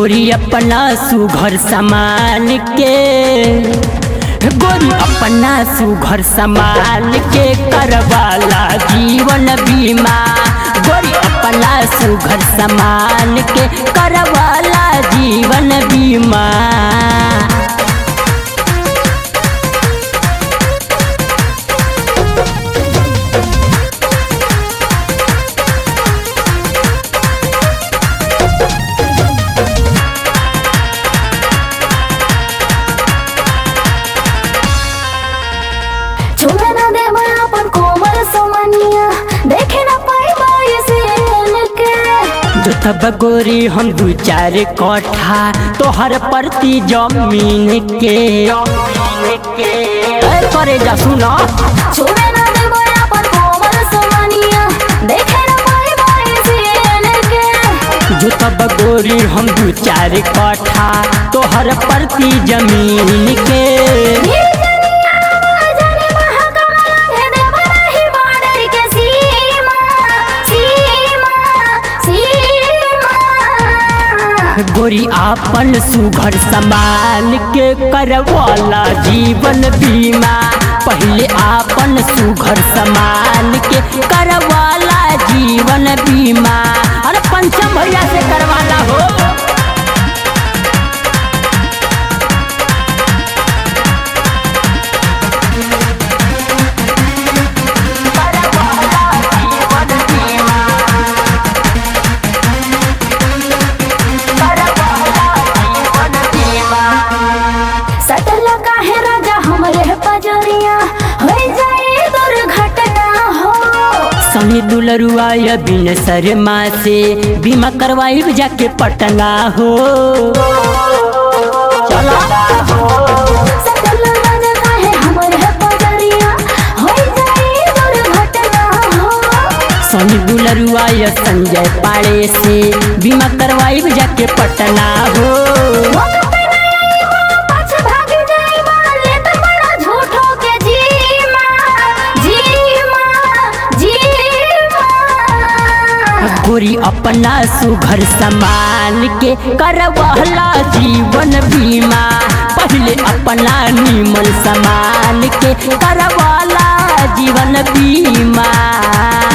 गोरी अपना सुघर समान के गोरी अपना सुघर समान के करवाला जीवन बीमा गोरी अपना सुघर समान के करवाला जीवन बीमा छुए ना दे अपन कोमल समनिया देखे ना पाई बाई से के जो तब गोरी हम दू चार कट्ठा तोहर प्रति जमीन के ए, करे जा सुना छुए ना दे अपन कोमल समनिया देखे ना पाई बाई से के जो तब गोरी हम दू चार कट्ठा तोहर प्रति जमीन के नील जनिया जाने महाकाल है देवरा ही बाडर के सीमा सीमा सीमा गोरी आपन सुघर समान के करवाला जीवन बीमा पहले आपन सुघर समान के करवाला जीवन बीमा अरे पंचम भैया से करवाला हो सटल काहे राजा हमरे पजरिया हो जाए दुर्घटना हो सनी दुलरुआ या बिन शर्मा से बीमा करवाई जाके पटना हो चला सटल राजा काहे हमरे पजरिया हो जाए दुर्घटना हो सनी दुलरुआ या संजय पाड़े से बीमा करवाई जाके पटना हो मौका पे नहीं हो, पाछ भाग जाई माले त बड़ा झूठो के जी माँ, जी माँ, जी माँ। गोरी अपना सुघर समान के करवाला जीवन बीमा पहले अपना नीमन समान के करवाला जीवन बीमा